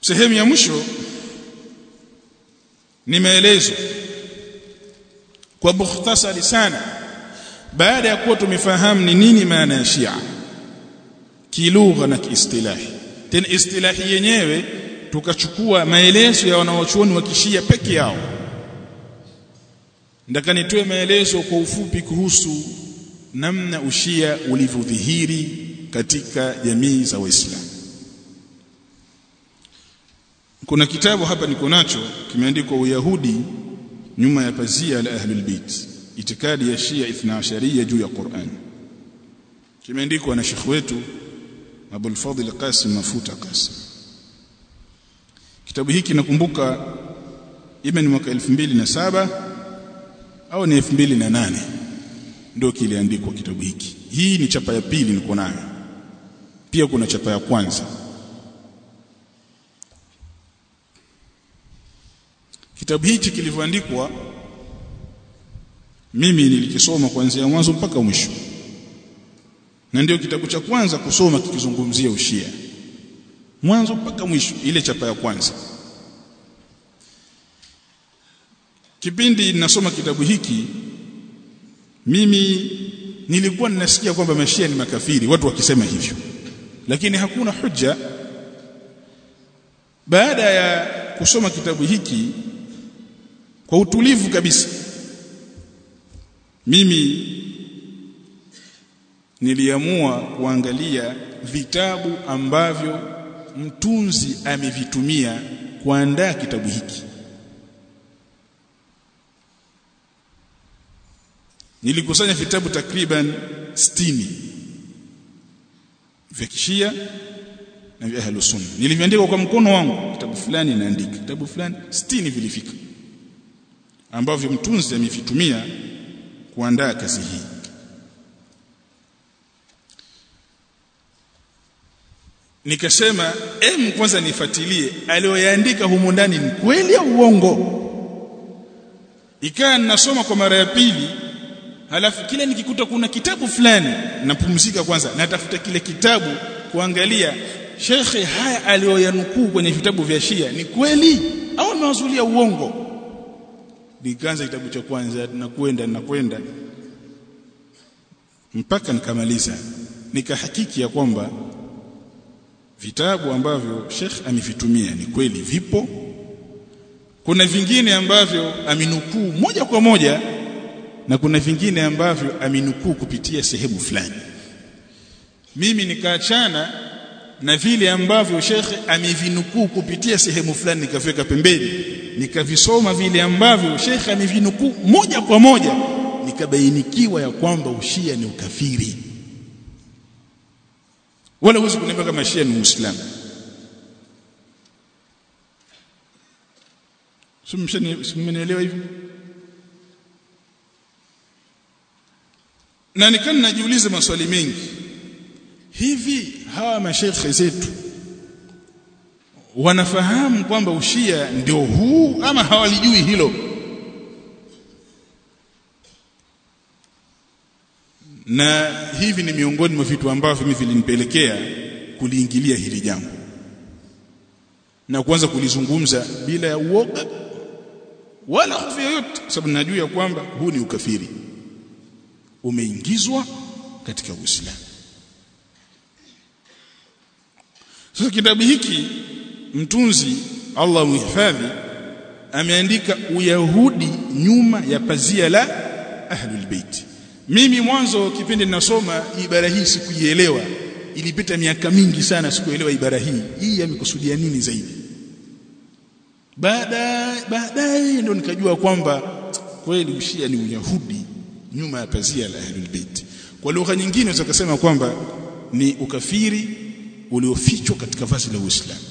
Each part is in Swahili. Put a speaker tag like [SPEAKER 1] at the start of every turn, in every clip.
[SPEAKER 1] sehemu ya mwisho ni maelezo kwa mukhtasari sana baada ya kuwa tumefahamu ni nini maana ya Shia kilugha na kiistilahi tena istilahi yenyewe tukachukua maelezo ya wanawachuoni wa kishia peke yao ndaka nitoe maelezo kwa ufupi kuhusu namna ushia ulivyodhihiri katika jamii za waislamu kuna kitabu hapa niko nacho kimeandikwa uyahudi nyuma ya pazia la ahlul bait itikadi ya shia ithnaasharia juu ya Qur'an kimeandikwa na shekhi wetu Abul Fadhl Qasim Mafuta Qasim kitabu hiki nakumbuka ime ni mwaka 2007 au ni 2008 ndio kiliandikwa kitabu hiki hii ni chapa ya pili niko nayo pia kuna chapa ya kwanza kitabu hichi kilivyoandikwa mimi nilikisoma kuanzia mwanzo mpaka mwisho na ndio kitabu cha kwanza kusoma kikizungumzia ushia mwanzo mpaka mwisho ile chapa ya kwanza kipindi ninasoma kitabu hiki mimi nilikuwa ninasikia kwamba mashia ni makafiri watu wakisema hivyo lakini hakuna hujja baada ya kusoma kitabu hiki kwa utulivu kabisa mimi niliamua kuangalia vitabu ambavyo mtunzi amevitumia kuandaa kitabu hiki nilikusanya vitabu takriban 60 vya kishia na vya ahlus sunna niliviandika kwa mkono wangu kitabu fulani naandika kitabu fulani 60 vilifika ambavyo mtunzi amevitumia kuandaa kazi hii nikasema em kwanza nifuatilie aliyoyaandika humo ndani ni kweli au uongo ikaa ninasoma kwa mara ya pili halafu kile nikikuta kuna kitabu fulani napumzika kwanza natafuta kile kitabu kuangalia shekhe haya aliyoyanukuu kwenye vitabu vya Shia ni kweli au amewazulia uongo nikaanza kitabu cha kwanza nakwenda nakwenda mpaka nikamaliza nikahakiki ya kwamba vitabu ambavyo Sheikh amevitumia ni kweli vipo kuna vingine ambavyo aminukuu moja kwa moja na kuna vingine ambavyo aminukuu kupitia sehemu fulani mimi nikaachana na vile ambavyo shekhe amevinukuu kupitia sehemu fulani nikaviweka pembeni nikavisoma vile ambavyo shekhe amevinukuu moja kwa moja nikabainikiwa ya kwamba ushia ni ukafiri wala huwezi kuniambia kama shia ni uislamu simenielewa hivi na nikana najiuliza maswali mengi hivi hawa mashekhe zetu wanafahamu kwamba ushia ndio huu ama hawalijui hilo na hivi ni miongoni mwa vitu ambavyo mimi vilinipelekea kuliingilia hili jambo na kuanza kulizungumza bila ya uoga wala hofu yoyote sababu najua ya kwamba huu ni ukafiri umeingizwa katika Uislamu sasa kitabu hiki mtunzi Allah muhifadhi ameandika uyahudi nyuma ya pazia la ahlul bait mimi mwanzo kipindi ninasoma ibara hii sikuielewa ilipita miaka mingi sana sikuelewa ibara hii hii amekusudia nini zaidi baadaye baadaye ndo nikajua kwamba kweli ushia ni uyahudi nyuma ya pazia la ahlul bait kwa lugha nyingine unaweza kusema kwamba ni ukafiri uliofichwa katika vazi la Uislamu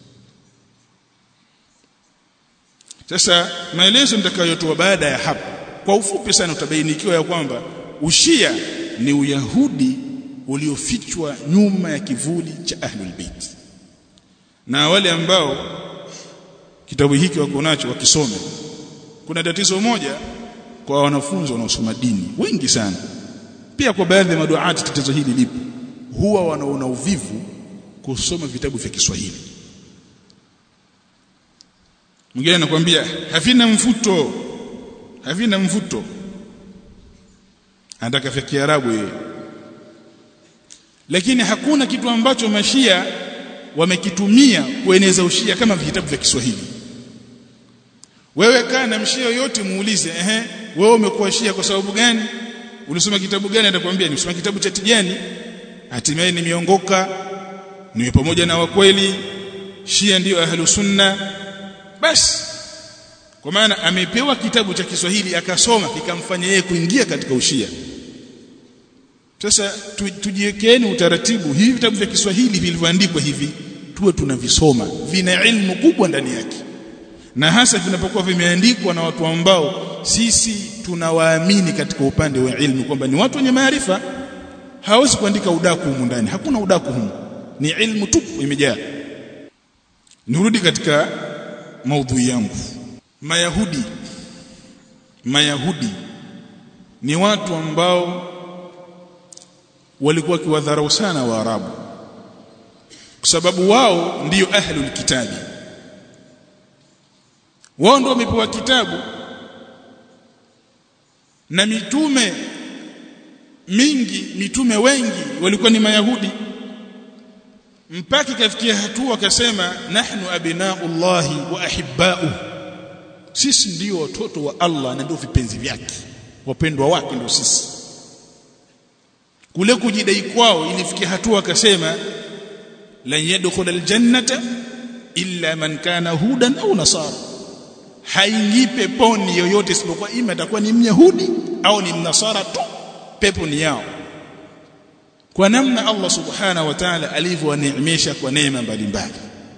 [SPEAKER 1] sasa maelezo nitakayotoa baada ya hapo kwa ufupi sana utabainikiwa ya kwamba ushia ni uyahudi uliofichwa nyuma ya kivuli cha ahlul bait na wale ambao kitabu hiki wako nacho wakisome kuna tatizo moja kwa wanafunzi wanaosoma dini wengi sana pia kwa baadhi ya maduati tatizo hili lipo huwa wanaona uvivu kusoma vitabu vya Kiswahili mwingine anakuambia havina mvuto havina mvuto anataka vya Kiarabu yeye lakini hakuna kitu ambacho mashia wamekitumia kueneza ushia kama vitabu vya Kiswahili wewe kaa na mshia yoyote muulize ehe wewe umekuwa shia kwa sababu gani ulisoma kitabu gani atakwambia nimesoma kitabu cha Tijani hatimaye nimeongoka niwe pamoja na wakweli shia ndiyo ahlu sunna basi kwa maana amepewa kitabu cha Kiswahili akasoma kikamfanya yeye kuingia katika ushia sasa tujiwekeeni utaratibu hivi vitabu vya Kiswahili vilivyoandikwa hivi tuwe tunavisoma vina ilmu kubwa ndani yake na hasa vinapokuwa vimeandikwa na watu ambao sisi tunawaamini katika upande wa ilmu kwamba ni watu wenye maarifa hawezi kuandika udaku humu ndani hakuna udaku humu ni ilmu tupu imejaa nirudi katika maudhui yangu mayahudi mayahudi ni watu ambao walikuwa wakiwadharau sana waarabu kwa sababu wao ndiyo ahlul kitabi wao ndio wamepewa kitabu na mitume mingi mitume wengi walikuwa ni mayahudi mpaka ikafikia hatua akasema nahnu abnaullahi wa ahibba'u sisi ndio watoto wa Allah na ndio vipenzi vyake wapendwa wake ndio sisi kule kujidai kwao ilifikia hatua akasema lan yadkhul aljannata illa man kana hudan au nasara haingii peponi yoyote isipokuwa ima atakuwa ni myahudi au ni mnasara tu pepo ni yao kwa namna Allah subhanahu wa ta'ala alivyowaneemesha kwa neema mbalimbali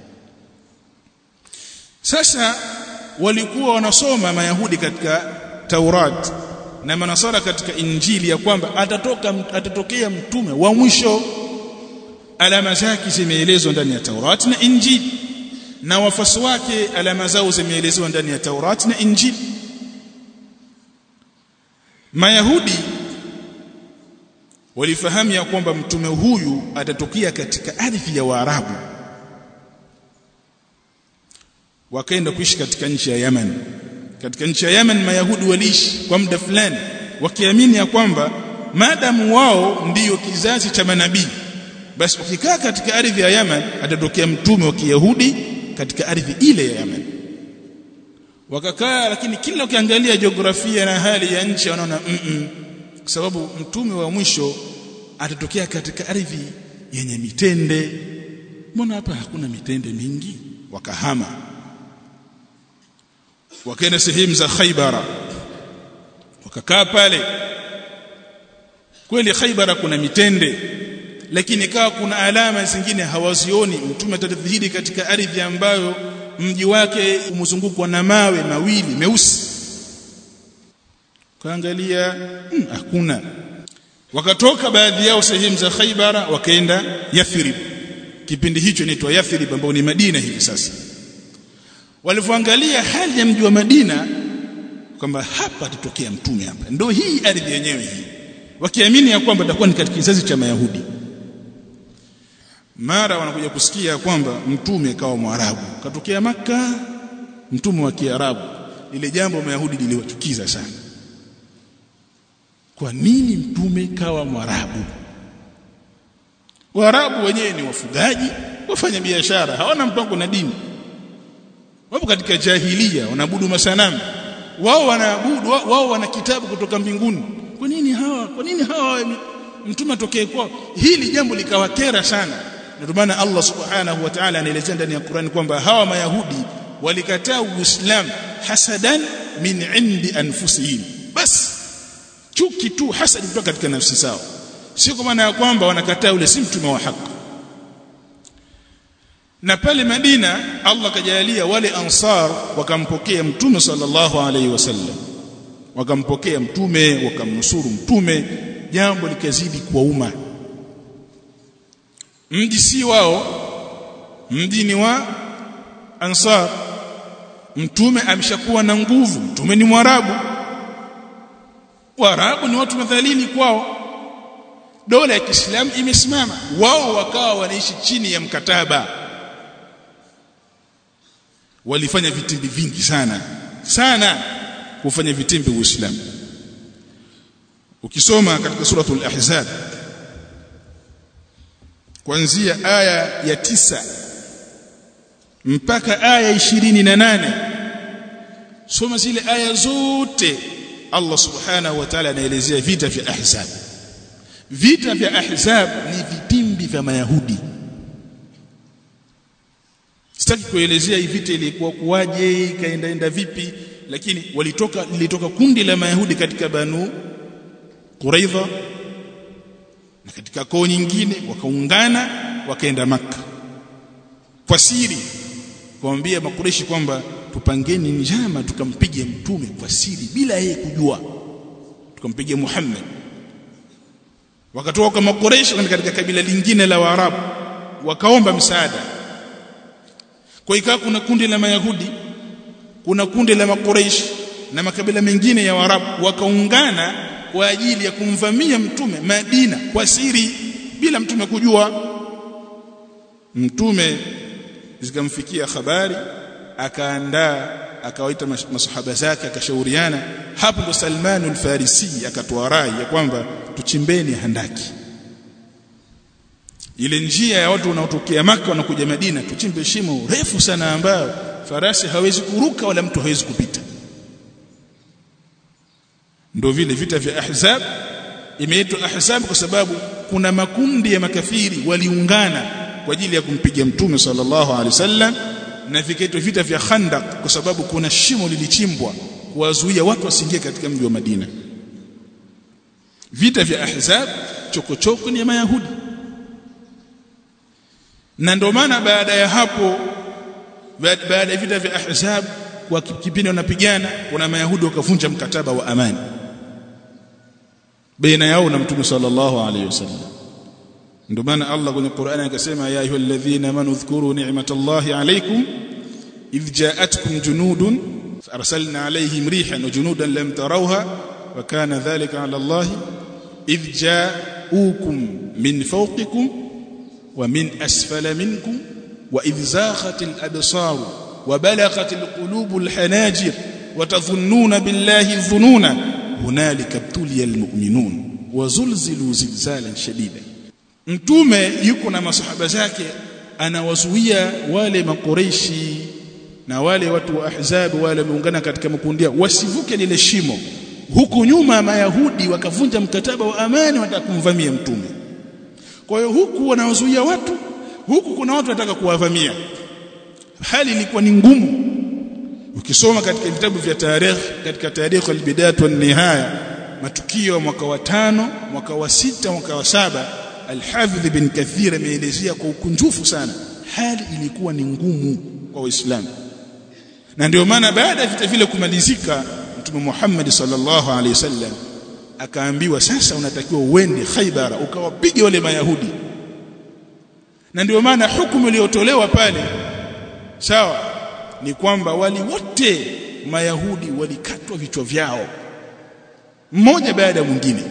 [SPEAKER 1] sasa walikuwa wanasoma mayahudi katika Taurat na manasara katika injili ya kwamba atatoka atatokea mtume wa mwisho alama zake zimeelezwa ndani ya Taurat na injili na wafasi wake alama zao zimeelezwa ndani ya Taurat na injili Mayahudi walifahamu ya kwamba mtume huyu atatokea katika ardhi ya Waarabu wakaenda kuishi katika nchi ya Yemen katika nchi ya Yemen mayahudi waliishi kwa muda fulani wakiamini ya kwamba maadamu wao ndiyo kizazi cha manabii basi ukikaa katika ardhi ya Yemen atatokea mtume wa Kiyahudi katika ardhi ile ya Yemen wakakaa lakini kila ukiangalia jiografia na hali ya nchi wanaona mm -mm, kwa sababu mtume wa mwisho atatokea katika ardhi yenye mitende mbona hapa hakuna mitende mingi wakahama wakaenda sehemu za Khaibara wakakaa pale kweli Khaibara kuna mitende lakini kawa kuna alama zingine hawazioni mtume atadhihiri katika ardhi ambayo mji wake umezungukwa na mawe mawili meusi kaangalia hmm, hakuna wakatoka baadhi yao sehemu za Khaibara wakaenda Yathrib kipindi hicho inaitwa Yathrib ambao ni Madina hivi sasa walivyoangalia hali ya mji wa Madina kwamba hapa atatokea mtume hapa ndio hii ardhi yenyewe hii wakiamini ya kwamba atakuwa ni katika kizazi cha Mayahudi mara wanakuja kusikia kwamba mtume kawa mwarabu katokea maka mtume wa kiarabu lile jambo mayahudi liliwachukiza sana kwa nini mtume kawa mwarabu waarabu wenyewe ni wafugaji wafanya biashara hawana mpango na dini wapo katika jahilia wanaabudu masanamu wao wanaabudu wao wana kitabu kutoka mbinguni kwa nini hawa kwa nini hawa mtume atokee kwao hili jambo likawakera sana ndio maana Allah subhanahu wa ta'ala anaelezea ndani ya Qur'an kwamba hawa mayahudi walikataa uislamu hasadan min indi anfusihim bas chuki tu hasadi kutoka katika nafsi zao sio kwa maana ya kwamba wanakataa ule si mtume wa haki na pale Madina Allah kajalia wale ansar wakampokea mtume sallallahu alaihi wasallam wakampokea mtume wakamnusuru mtume jambo likazidi kwa umma mji si wao mji ni wa ansar mtume ameshakuwa na nguvu mtume ni mwarabu waarabu ni watu madhalili kwao dola ya Kiislamu imesimama wao wakawa wanaishi chini ya mkataba walifanya vitimbi vingi sana sana kufanya vitimbi uislamu ukisoma katika suratul ahzab kuanzia aya ya tisa mpaka aya ishirini na nane soma zile aya zote Allah subhanahu wa ta'ala anaelezea vita vya ahzab vita vya ahzab ni vitimbi vya mayahudi sitaki kuelezea hii vita ilikuwa kuwaje ikaendaenda vipi lakini walitoka lilitoka kundi la mayahudi katika banu Quraidha na katika koo nyingine wakaungana wakaenda maka kwa siri kuambia makureshi kwamba tupangeni njama tukampige mtume kwa siri bila yeye kujua tukampige Muhammad wakatoka makureshi katika kabila lingine la Waarabu wakaomba msaada kwa ikawa kuna kundi la Mayahudi kuna kundi la makureshi na makabila mengine ya Waarabu wakaungana kwa ajili ya kumvamia mtume Madina kwa siri bila mtume kujua mtume zikamfikia habari akaandaa akawaita masahaba zake akashauriana hapo ndo Salman al-Farisi akatoa rai ya kwamba tuchimbeni handaki ile njia ya watu wanaotokea maka wanakuja Madina tuchimbe shimo refu sana ambayo farasi hawezi kuruka wala mtu hawezi kupita ndio vile vita vya ahzab imeitwa ahzab kwa sababu kuna makundi ya makafiri waliungana kwa ajili ya kumpiga mtume sallallahu alaihi wasallam na vikaitwa vita vya khandaq kwa sababu kuna shimo lilichimbwa kuwazuia watu wasiingie katika mji wa Madina vita vya ahzab chokochoko ni ya mayahudi na ndio maana baada ya hapo baada ya vita vya ahzab kwa kipindi wanapigana kuna mayahudi wakavunja mkataba wa amani baina yao na mtume sallallahu alaihi wasallam ndio maana Allah kwenye Qur'ani akasema ya ayyuhalladhina amanu dhkuru ni'matallahi alaykum idh ja'atkum junudun arsalna alayhim rihan wa junudan lam tarawha wa kana dhalika 'ala Allah idh ja'ukum min fawqikum wa min asfala minkum wa idh zaghat al-absar wa balaghat al-qulub al-hanajir wa tadhunnuna billahi dhununa hunalika ibtuliya al-mu'minun wa zulzilu zilzalan shadidan mtume yuko na masahaba zake anawazuia wale makoreishi na wale watu wa ahzab wale wameungana katika makundi wasivuke lile shimo huku nyuma mayahudi wakavunja mkataba wa amani wanataka kumvamia mtume kwa hiyo huku wanawazuia watu huku kuna watu wanataka kuwavamia hali ilikuwa ni ngumu ukisoma katika vitabu vya tarikh katika tarikh al-bidayah wa nihaya matukio ya mwaka wa tano mwaka wa sita mwaka wa saba Al-Hafidh bin Kathir ameelezea kwa ukunjufu sana hali ilikuwa ni ngumu kwa Waislamu na ndio maana baada ya vita vile kumalizika Mtume Muhammad sallallahu alaihi wasallam akaambiwa sasa unatakiwa uende Khaibara ukawapige wale Mayahudi na ndio maana hukumu iliyotolewa pale sawa ni kwamba wali wote Mayahudi walikatwa vichwa vyao mmoja baada ya mwingine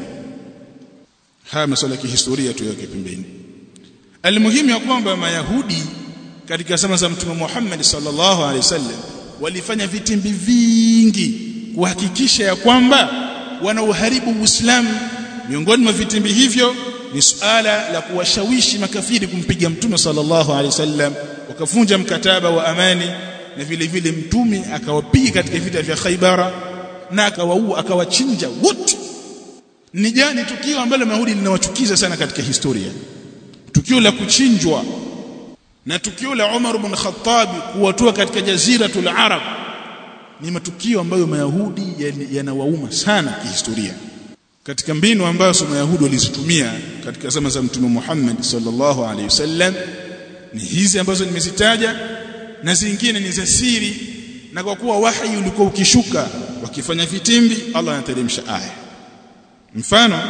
[SPEAKER 1] haya masuala ya kihistoria tuweke pembeni almuhimu ya kwamba mayahudi katika zama za mtume Muhammad sallallahu alaihi wasallam walifanya vitimbi vingi kuhakikisha ya kwamba wanauharibu Uislamu miongoni mwa vitimbi hivyo ni suala la kuwashawishi makafiri kumpiga mtume sallallahu alaihi wasallam wakavunja mkataba wa amani na vile vile mtume akawapiga katika vita vya Khaibara na akawaua akawachinja wote ni jani tukio ambalo Mayahudi linawachukiza sana katika historia tukio la kuchinjwa na tukio la Umar ibn Khattab kuwatoa katika jaziratul Arab ni matukio ambayo Mayahudi yanawauma sana kihistoria katika mbinu ambazo Mayahudi walizitumia katika zama za Mtume Muhammad sallallahu alaihi wasallam ni hizi ambazo nimezitaja na zingine ni za siri na kwa kuwa wahi ulikuwa ukishuka wakifanya vitimbi Allah anateremsha aya mfano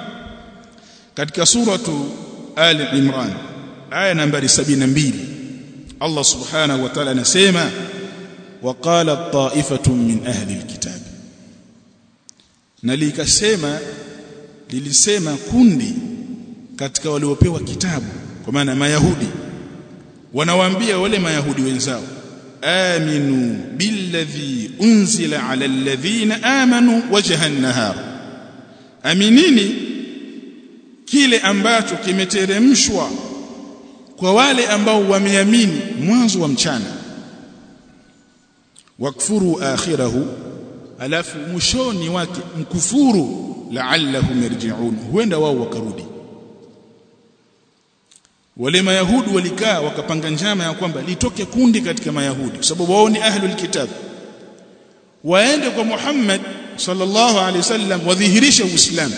[SPEAKER 1] katika suratu Ali Imran aya nambari 72 Allah subhanahu wa ta'ala anasema waqala ta'ifatun min ahli alkitab na likasema lilisema kundi katika waliopewa kitabu kwa maana mayahudi wanawaambia wale mayahudi wenzao aminu billadhi unzila ala alladhina amanu wajha an-nahar aminini kile ambacho kimeteremshwa kwa wale ambao wameamini mwanzo wa mchana wakfuru akhirahu alafu mwishoni wake mkufuru la'allahum yarji'un huenda wao wakarudi wale mayahudi walikaa wakapanga njama ya kwamba litoke kundi katika mayahudi kwa sababu wao ni ahlul kitab waende kwa Muhammad sallallahu alaihi wasallam wadhihirishe uislamu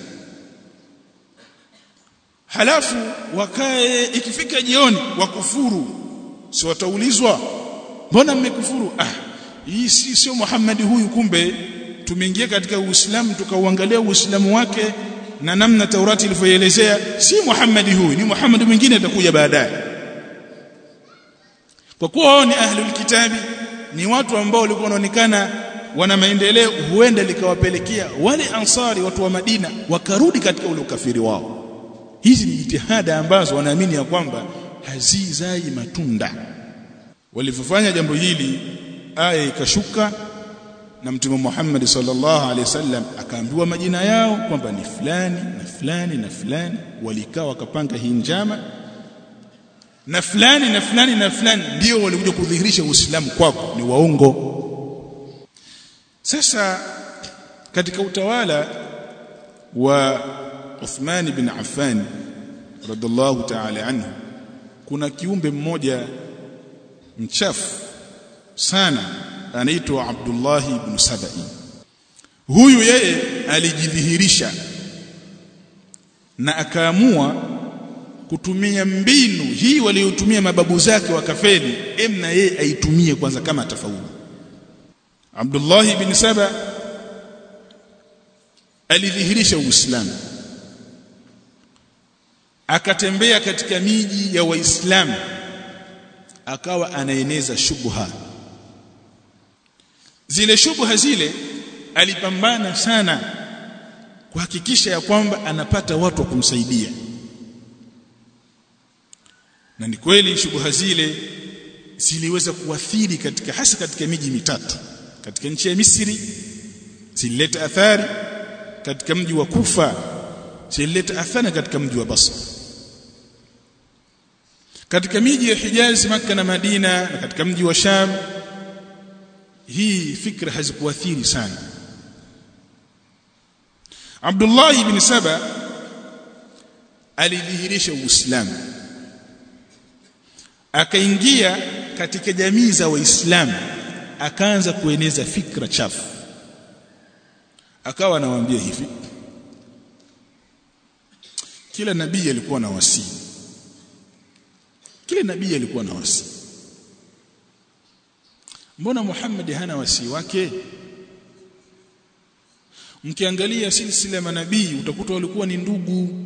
[SPEAKER 1] halafu wakae ikifika jioni wakufuru si wataulizwa mbona mmekufuru ah hii si sio Muhammad huyu kumbe tumeingia katika Uislamu tukauangalia Uislamu wake na namna Taurati ilivyoelezea si Muhammad huyu ni Muhammad mwingine atakuja baadaye kwa kuwa wao ni ahlul kitabi ni watu ambao walikuwa wanaonekana wana maendeleo huenda likawapelekea wale ansari watu wa Madina wakarudi katika ule ukafiri wao hizi ni jitihada ambazo wanaamini ya kwamba hazizai matunda walivyofanya jambo hili aya ikashuka na mtume Muhammad sallallahu alaihi wasallam akaambiwa majina yao kwamba ni fulani na fulani na fulani walikaa wakapanga hii njama na fulani na fulani na fulani ndio walikuja kudhihirisha Uislamu kwako ni waongo sasa katika utawala wa Uthman bin Affan radhiallahu ta'ala anhu kuna kiumbe mmoja mchafu sana anaitwa Abdullah ibn Sabai huyu yeye alijidhihirisha na akaamua kutumia mbinu hii waliotumia mababu zake wakafeli emna yeye aitumie kwanza kama atafaulu Abdullah ibn Saba alidhihirisha Uislamu akatembea katika miji ya Waislamu akawa anaeneza shubha zile shubha zile alipambana sana kuhakikisha ya kwamba anapata watu wa kumsaidia na ni kweli shubha zile ziliweza kuathiri katika hasa katika miji mitatu katika nchi ya Misri zilileta athari katika mji wa Kufa zilileta athari katika mji wa Basra katika miji ya Hijaz Makka na Madina na katika mji wa Sham hii fikra hazikuathiri sana Abdullah ibn Saba alidhihirisha Uislamu akaingia katika jamii za Waislamu akaanza kueneza fikra chafu akawa anawaambia hivi kila nabii alikuwa na wasii kila nabii alikuwa na wasii mbona Muhammad hana wasii wake mkiangalia silsila manabii utakuta walikuwa ni ndugu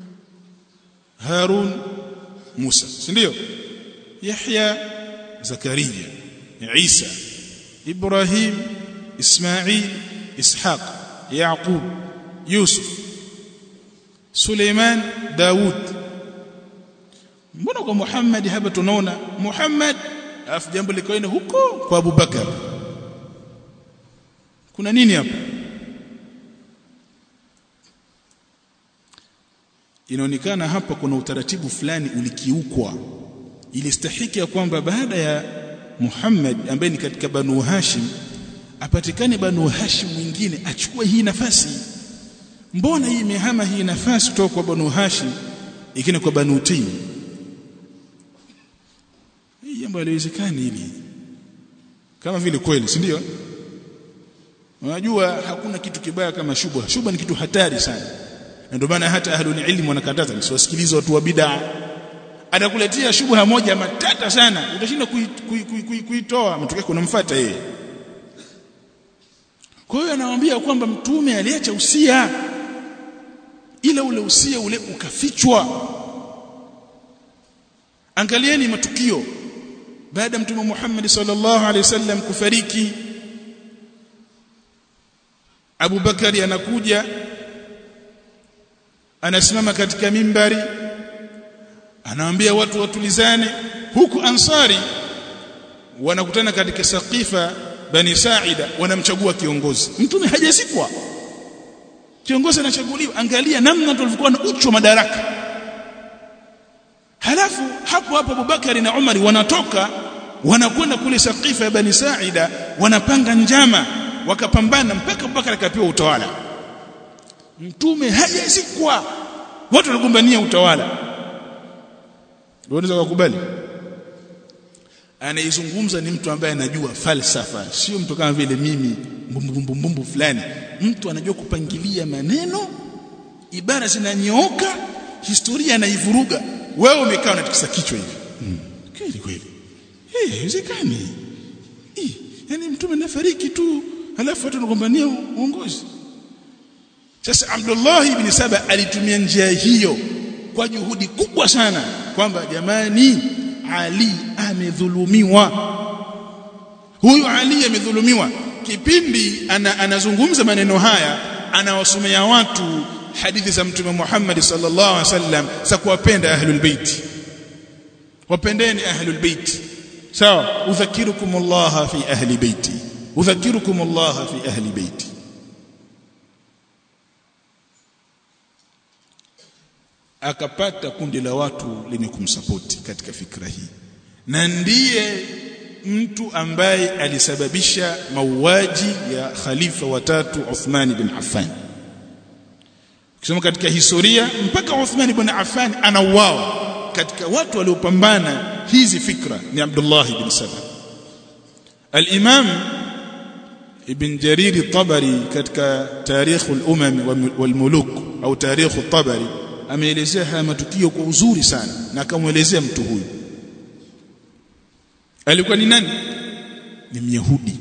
[SPEAKER 1] Harun Musa si ndio Yahya Zakaria Isa Ibrahim Ismail Ishaq Yaqub Yusuf Suleiman Daud mbona kwa Muhammad hapa tunaona Muhammad alafu jambo likaenda huko kwa Abu Bakar kuna nini hapa inaonekana hapa kuna utaratibu fulani ulikiukwa ilistahiki ya kwamba baada ya Muhammad ambaye ni katika Banu Hashim apatikane Banu Hashim mwingine achukue hii nafasi mbona hii imehama hii nafasi kutoka kwa Banu Hashim ikine kwa Banu Taym hii jambo haliwezekani hili kama vile kweli si ndio unajua hakuna kitu kibaya kama shubha shubha ni kitu hatari sana na ndio maana hata ahlul ilm wanakataza msiwasikilize watu wa bid'a atakuletea shubha moja matata sana utashinda kuitoa kui, kui, kui, kui matokeo kunamfuata yeye kwa hiyo anawaambia kwamba mtume aliacha usia ila ule usia ule ukafichwa angalieni matukio baada mtume Muhammad sallallahu alaihi wasallam kufariki Abu Bakari anakuja anasimama katika mimbari anawaambia watu watulizane huku ansari wanakutana katika saqifa bani saida wanamchagua kiongozi mtume hajazikwa kiongozi anachaguliwa angalia namna tulivyokuwa na uchu wa madaraka halafu hapo hapo Abubakari na Umari wanatoka wanakwenda kule saqifa ya bani saida wanapanga njama wakapambana mpaka Abubakar akapewa utawala mtume hajazikwa watu wanagombania utawala unaweza kukubali anaizungumza ni mtu ambaye anajua falsafa sio mtu kama vile mimi mbumbumbumbu fulani mtu anajua kupangilia maneno ibara zinanyooka historia anaivuruga wewe umekaa unatikisa kichwa hivi mm. kweli kweli eh haiwezekani eh yani mtume nafariki tu halafu watu wanagombania uongozi sasa Abdullah ibn Saba alitumia njia hiyo kwa juhudi kubwa sana kwamba jamani Ali amedhulumiwa huyu Ali amedhulumiwa kipindi ana, anazungumza maneno haya anawasomea watu hadithi za mtume Muhammad sallallahu alaihi wasallam za kuwapenda ahlul bait wapendeni ahlul bait sawa udhakirukum Allah fi ahli baiti udhakirukum Allah fi ahli baiti akapata kundi la watu lenye kumsapoti katika fikra hii na ndiye mtu ambaye alisababisha mauaji ya khalifa watatu Uthman bin Affan ukisoma katika historia mpaka Uthman bin Affan anauawa katika watu waliopambana hizi fikra ni Abdullah bin Saba al-Imam Ibn Jarir Tabari katika Tarikh al-Umam wal-Muluk au Tarikh Tabari ameelezea haya matukio kwa uzuri sana na akamwelezea mtu huyu alikuwa ni nani ni myahudi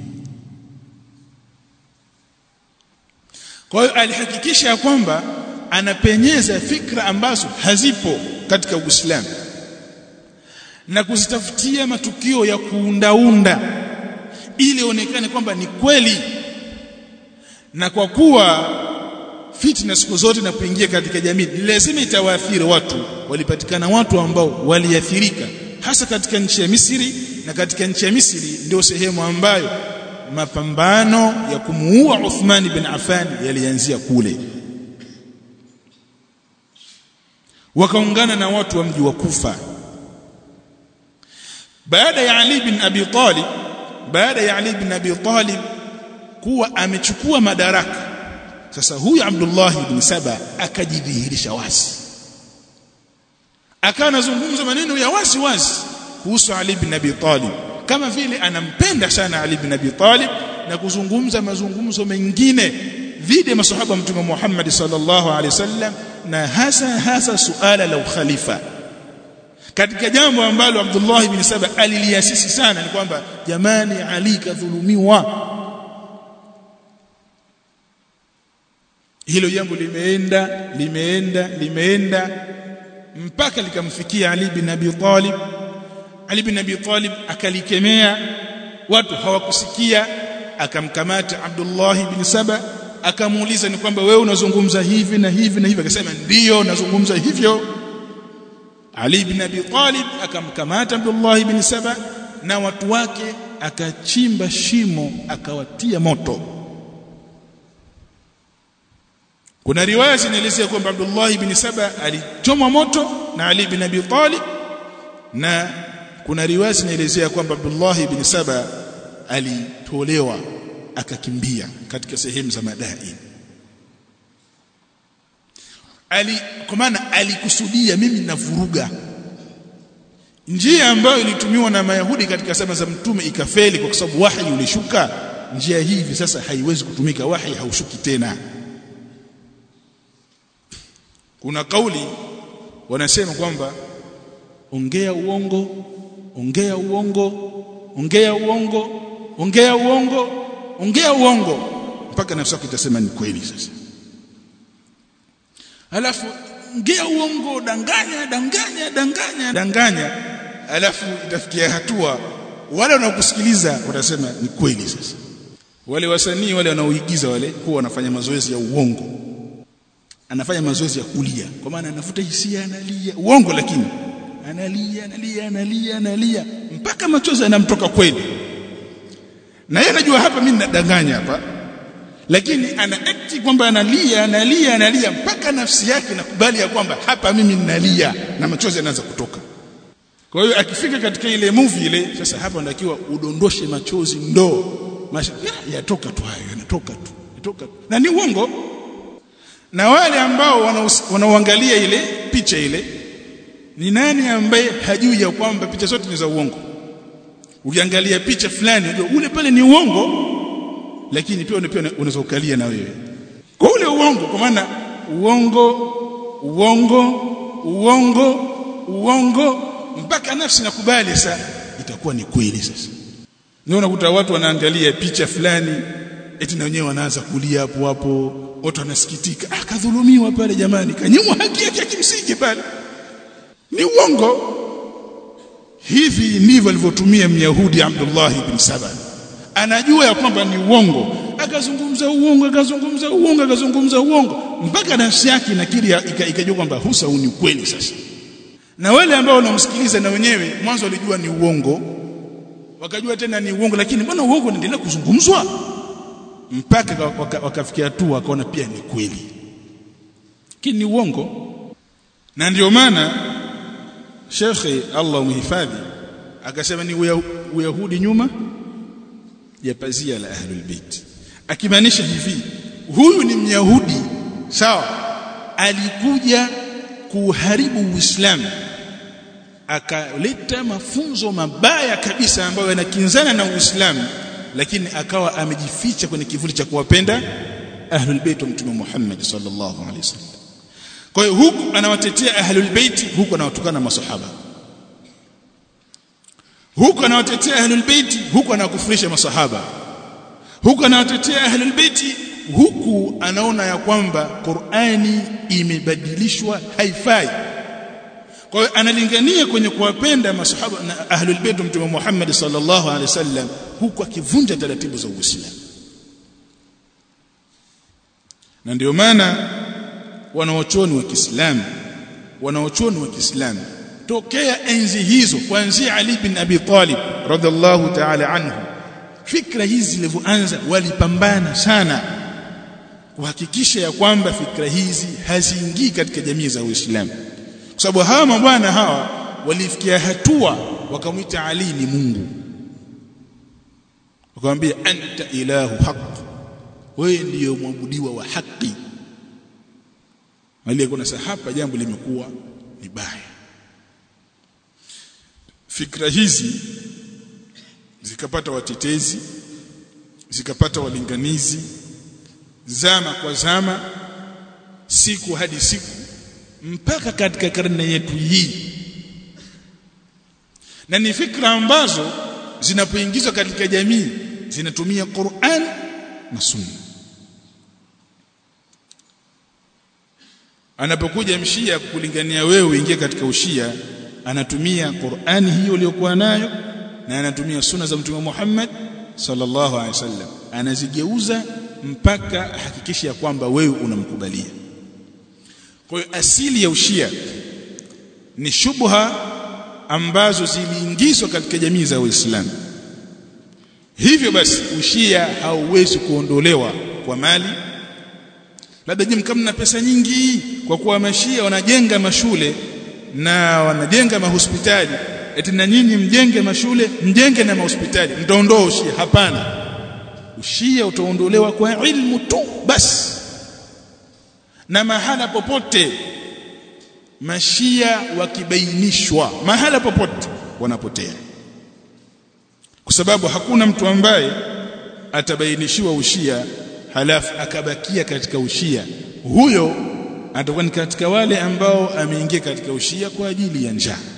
[SPEAKER 1] kwa hiyo alihakikisha ya kwamba anapenyeza fikra ambazo hazipo katika Uislamu na kuzitafutia matukio ya kuundaunda ili ionekane kwamba ni kweli na kwa kuwa fitna siku zote inapoingia katika jamii lazima itawaathiri watu walipatikana watu ambao waliathirika hasa katika nchi ya Misri na katika nchi ya Misri ndio sehemu ambayo mapambano ya kumuua Uthman bin Affan yalianzia kule wakaungana na watu wa mji wa Kufa baada ya Ali bin Abi Talib baada ya Ali bin Abi Talib kuwa amechukua madaraka sasa huyu Abdullah ibn Saba akajidhihirisha wazi akawa anazungumza maneno ya wazi wazi kuhusu Ali ibn Abi Talib kama vile anampenda sana Ali ibn Abi Talib na kuzungumza mazungumzo mengine dhidi ya masahaba mtume Muhammad sallallahu alaihi wasallam na hasa hasa suala la ukhalifa katika jambo ambalo Abdullah ibn Saba aliliasisi sana ni kwamba jamani Ali kadhulumiwa hilo jambo limeenda limeenda limeenda mpaka likamfikia Ali bin Abi Talib Ali bin Abi Talib akalikemea watu hawakusikia akamkamata Abdullah bin Saba akamuuliza ni kwamba wewe unazungumza hivi na hivi na hivi akasema ndiyo nazungumza hivyo Ali bin Abi Talib akamkamata Abdullah bin Saba na watu wake akachimba shimo akawatia moto kuna riwaya zinaelezea kwamba Abdullah ibn Saba alichomwa moto na Ali ibn Abi Talib na kuna riwaya zinaelezea kwamba Abdullah ibn Saba alitolewa akakimbia katika sehemu za madai ali kwa maana alikusudia mimi navuruga njia ambayo ilitumiwa na Mayahudi katika zama za mtume ikafeli kwa sababu wahi ulishuka njia hii hivi sasa haiwezi kutumika wahi haushuki tena kuna kauli wanasema kwamba ongea uongo ongea uongo ongea uongo ongea uongo ongea uongo mpaka nafsi yako itasema ni kweli sasa alafu ongea uongo danganya danganya danganya danganya alafu itafikia hatua wale wanaokusikiliza watasema ni kweli sasa wale wasanii wale wanaoigiza wale huwa wanafanya mazoezi ya uongo anafanya mazoezi ya kulia kwa maana anafuta hisia analia uongo lakini analia analia analia analia mpaka machozi yanamtoka kweli na yeye anajua hapa mimi ninadanganya hapa lakini ana act kwamba analia analia analia mpaka nafsi yake nakubali ya kwamba hapa mimi ninalia na machozi yanaanza kutoka kwa hiyo akifika katika ile movie ile sasa hapa natakiwa udondoshe machozi ndo Masha, ya, yatoka tu hayo yanatoka tu yatoka tu na ni uongo na wale ambao wanaoangalia ile picha ile ni nani ambaye hajui ya kwamba picha zote ni za uongo ukiangalia picha fulani unajua ule pale ni uongo lakini pia pia unaweza ukalia na wewe kwa ule uongo kwa maana uongo uongo uongo uongo mpaka nafsi nakubali sasa itakuwa ni kweli sasa ndio unakuta watu wanaangalia picha fulani eti na wenyewe wanaanza kulia hapo hapo watu wanasikitika ah kadhulumiwa pale jamani kanyimwa haki yake ya kimsingi pale ni uongo hivi ndivyo alivyotumia myahudi Abdullah ibn Saba anajua ya kwamba ni uongo akazungumza uongo akazungumza uongo akazungumza uongo mpaka nafsi yake inakiri ikajua kwamba husa ni kweli sasa na wale ambao wanamsikiliza na wenyewe mwanzo walijua ni uongo wakajua tena ni uongo lakini mbona uongo unaendelea kuzungumzwa mpaka wakafikia waka hatua wakaona pia ni kweli lakini ni uongo na ndio maana Shekhe Allah umhifadhi akasema ni uyahudi nyuma ya pazia la ahlul bait akimaanisha hivi huyu ni myahudi sawa alikuja kuharibu uislamu akaleta mafunzo mabaya kabisa ambayo yanakinzana na uislamu lakini akawa amejificha kwenye kivuli cha kuwapenda ahlul bait wa mtume Muhammad sallallahu alaihi wasallam kwa hiyo huku anawatetea ahlul bait huku anawatukana masahaba huku anawatetea ahlul bait huku anawakufurisha masahaba huku anawatetea ahlul bait huku anaona ya kwamba Qur'ani imebadilishwa haifai kwa hiyo analingania kwenye kuwapenda masahaba na ahlul bait mtume Muhammad sallallahu alaihi wasallam huku akivunja taratibu za Uislamu na ndio maana wanaochoni wa Kiislamu wanaochoni wa Kiislamu tokea enzi hizo kuanzia Ali bin Abi Talib radhiallahu ta'ala anhu fikra hizi zilivyoanza walipambana sana kuhakikisha ya kwamba fikra hizi haziingii katika jamii za Uislamu kwa sababu hawa mabwana hawa walifikia hatua wakamwita Ali ni Mungu wakamwambia anta ilahu haq wewe ndiyo mwabudiwa wa haki aliyekuwa sasa hapa jambo limekuwa ni baya fikra hizi zikapata watetezi zikapata walinganizi zama kwa zama siku hadi siku mpaka katika karne yetu hii na ni fikra ambazo zinapoingizwa katika jamii zinatumia Qur'an na Sunna anapokuja mshia kulingania wewe uingie katika ushia anatumia Qur'ani hiyo uliyokuwa nayo na anatumia sunna za mtume Muhammad sallallahu alaihi wasallam anazigeuza mpaka hakikisha ya kwamba wewe unamkubalia kwa hiyo asili ya ushia ni shubha ambazo ziliingizwa katika jamii za Uislamu hivyo basi ushia hauwezi kuondolewa kwa mali labda nyinyi kama mna pesa nyingi kwa kuwa mashia wanajenga mashule na wanajenga mahospitali eti na nyinyi mjenge mashule mjenge na mahospitali mtaondoa ushia hapana ushia utaondolewa kwa ilmu tu basi na mahala popote mashia wakibainishwa mahala popote wanapotea kwa sababu hakuna mtu ambaye atabainishiwa ushia halafu akabakia katika ushia huyo atakuwa ni katika wale ambao ameingia katika ushia kwa ajili ya njaa